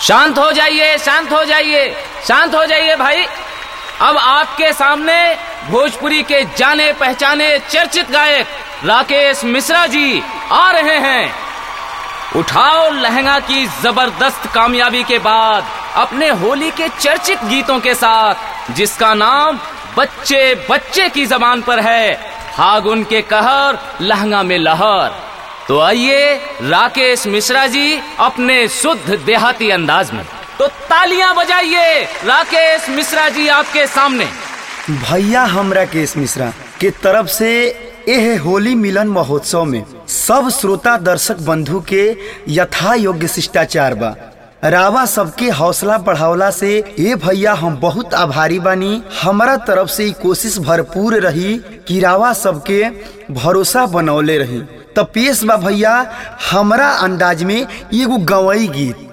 शांत हो जाइए शांत हो जाइए शांत हो जाइए भाई अब आपके सामने भोजपुरी के जाने पहचाने चर्चित गायक राकेश मिश्रा जी आ रहे हैं उठाओ लहंगा की जबरदस्त कामयाबी के बाद अपने होली के चर्चित गीतों के साथ जिसका नाम बच्चे बच्चे की जबान पर है फागुन के कहर लहंगा में लहर तो आइए राकेश मिश्रा जी अपने शुद्ध देहाती अंदाज में तो तालियां बजाइए राकेश मिश्रा जी आपके सामने भैया हम राकेश मिश्रा के तरफ से एह होली मिलन महोत्सव में सब श्रोता दर्शक बंधु के यथा योग्य शिष्टाचार बा रावा सबके हौसला बढ़ावला से ए भैया हम बहुत आभारी बानी हमारा तरफ से ई कोशिश भरपूर रही कि रावा सबके भरोसा बनौले रही त पेश बा भैया हमरा अंदाज में एगो गवई गीत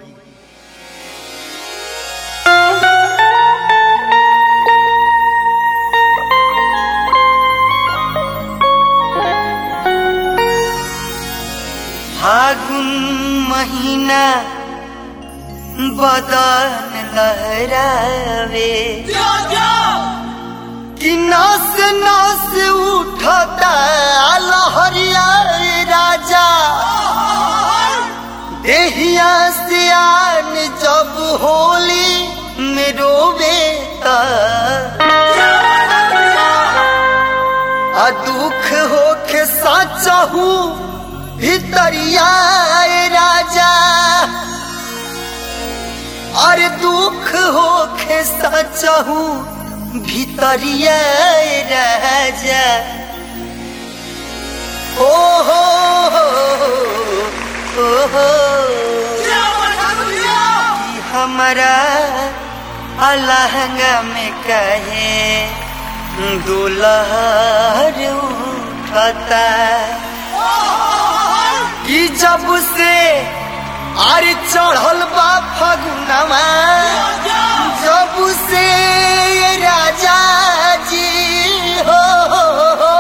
फागुन महीना बदन लहरावे कि नस नस उठता लहरिया राजा देहिया सियान जब होली में रोवे आ दुख होके साचहू भितरिया राजा अरे दुख होके साचहू भितरिया राजा ओ हो ओ हो कि हमारा अलहंगा में कहे दुलहर उठता कि जब से अरे चढ़ल बा फगुनवा जब से ये राजा जी हो, हो, हो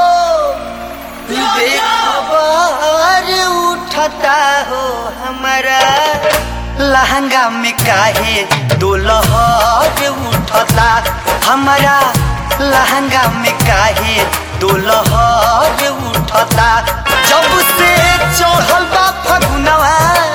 बेखबर उठता हो हमारा लहंगा में काहे दुलहर उठता हमारा लहंगा में काहे दुलहर उठता जब से चढ़ल बा फगुनवा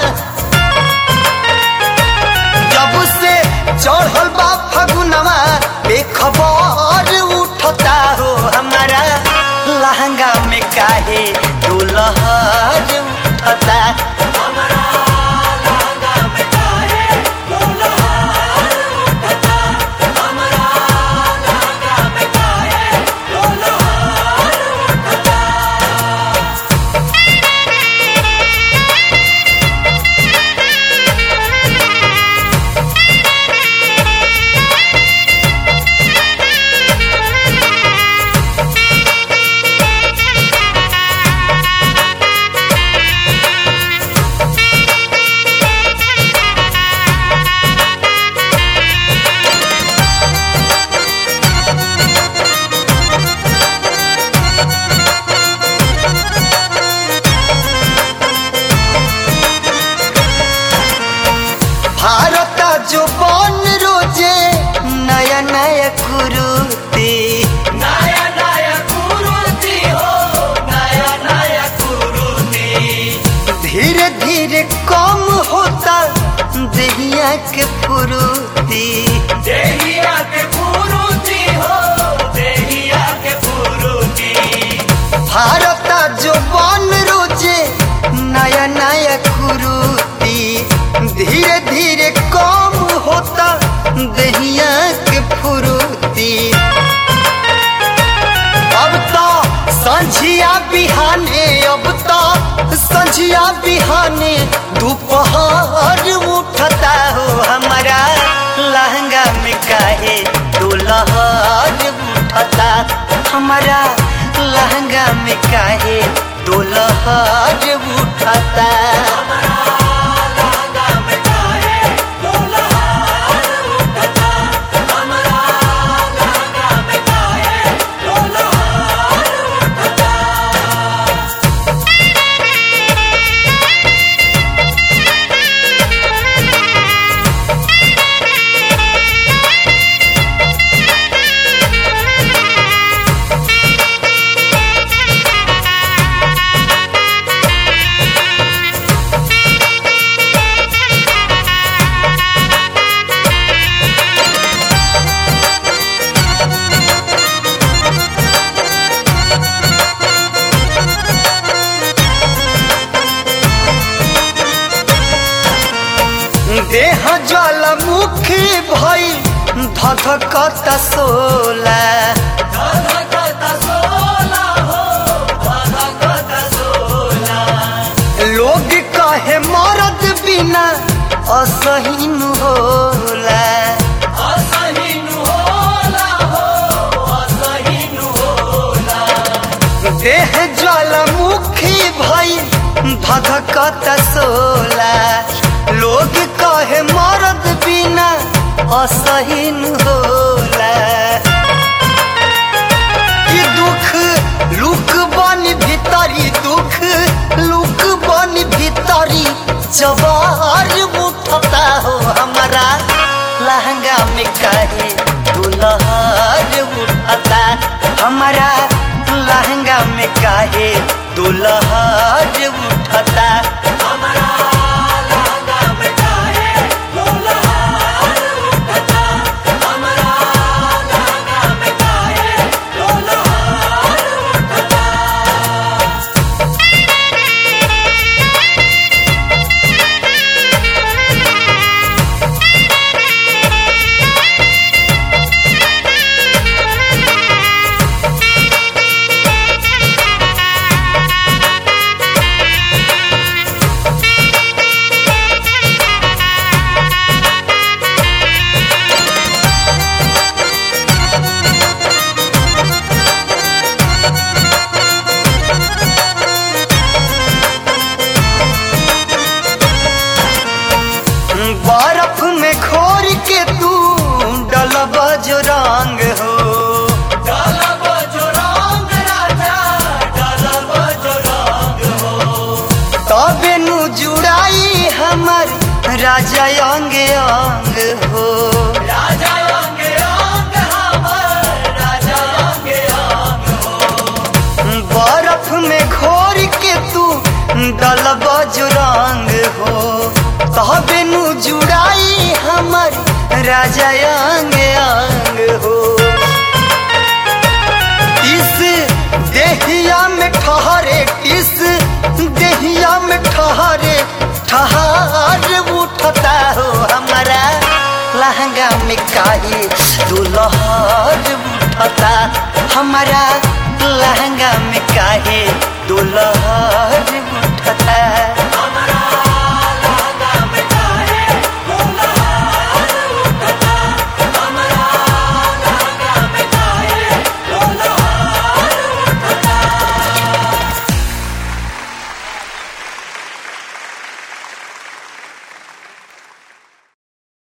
जब से चढ़ल बा फगुनवा बेखबर उठता हो हमारा लहंगा में काहे दुलहर उठता भारत जो बन रोजे नया नया कुरुती नया नया कुरुती हो नया नया कुरुती धीरे धीरे कम होता देहिया के फुरुती देहिया के फुरुती हो देहिया के फुरुती भारत जो बन रोजे नया नया कुरुती धीरे धीरे कम होता दहिया के फुरुती अब तो संझिया बिहाने अब तो संझिया बिहाने दोपहर उठता हो हमारा लहंगा में काहे दुलहर उठता हमारा लहंगा में काहे दुलहर उठता देह ज्वालामुखी भई धधकत सोला लोग कहे मरद बिना असहीन होला देह ज्वालामुखी भई धधकत सोला लोग कहे मरद बिना असहीन होला कि दुख लुक बन भीतरी दुख लुक बन भीतरी जवार उठता हो हमारा लहंगा में काहे दुल्हर उठता हमारा लहंगा में काहे दुल्हर उठता बर्फ में घोर के तू डलब जो रंग हो तबे नु जुड़ाई हमर राजा अंग अंग हो बर्फ में घोर के तू डलब जो रंग हो तबे नु जुड़ाई हमर राजा अंग अंग हो इस देहिया में ठहरे इस देहिया में ठहरे ठहर उठता हो हमारा लहंगा में काहे दुल्हा